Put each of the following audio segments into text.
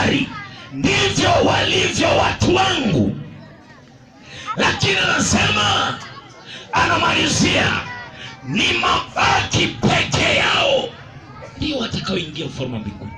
bahari ndivyo walivyo watu wangu lakini anasema anamalizia ni mabaki peke yao ndio watakaoingia ufalme wa mbinguni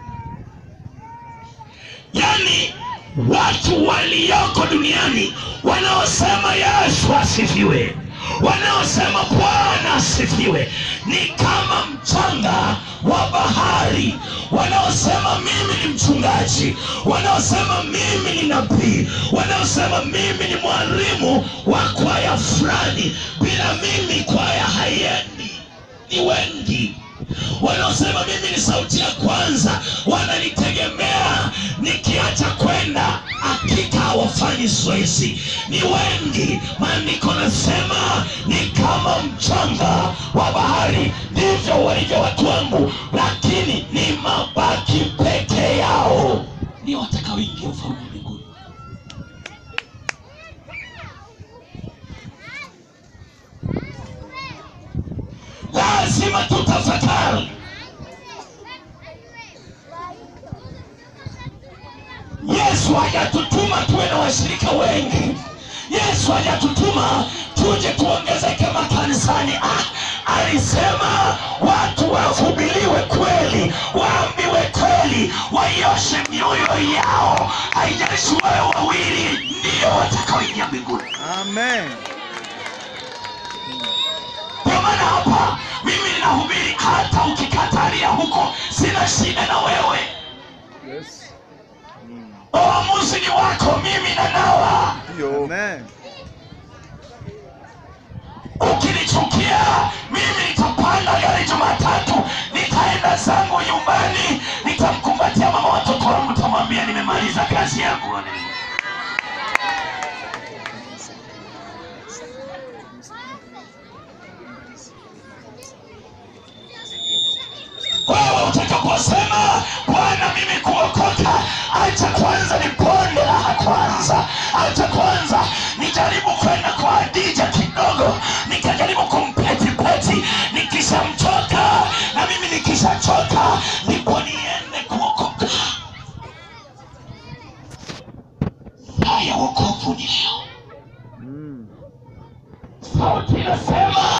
yaani watu walioko duniani wanaosema yesu asifiwe wanaosema bwana asifiwe ni kama mchanga wa bahari wanaosema mimi ni mchungaji wanaosema mimi ni nabii wanaosema mimi ni mwalimu wa kwaya fulani bila mimi kwaya haiendi ni wengi wanaosema mimi ni sauti ya kwanza wananitegemea nikiacha kwenda hakika hawafanyi zoezi ni wengi maandiko nasema ni kama mchanga wa bahari ndivyo walivyo watu wangu lakini ni mabaki peke yao ni watakaoingia ufalme wa mbinguni lazima tutafakari yesu hajatutuma tuwe na washirika wengi yesu hajatutuma tuje tuongezeke makanisani ah, alisema watu wahubiriwe kweli waambiwe kweli waioshe mioyo yao haijalishi wawe wawili ndio watakaoingia mbinguni Amen. kwa maana hapa mimi ninahubiri hata ukikatalia huko sina shida na wewe Yes. Mm. uamuzi ni wako mimi na nawa Ndio. Amen. ukinichukia mimi nitapanda gari jumatatu nitaenda zangu nyumbani nitamkumbatia mama watoto wangu nitamwambia nimemaliza kazi yangu wewe utakaposema bwana mimi kuokoka acha kwanza niponde raha kwanza acha kwanza nijaribu kwenda kwa adija kidogo nikajaribu kumpetipeti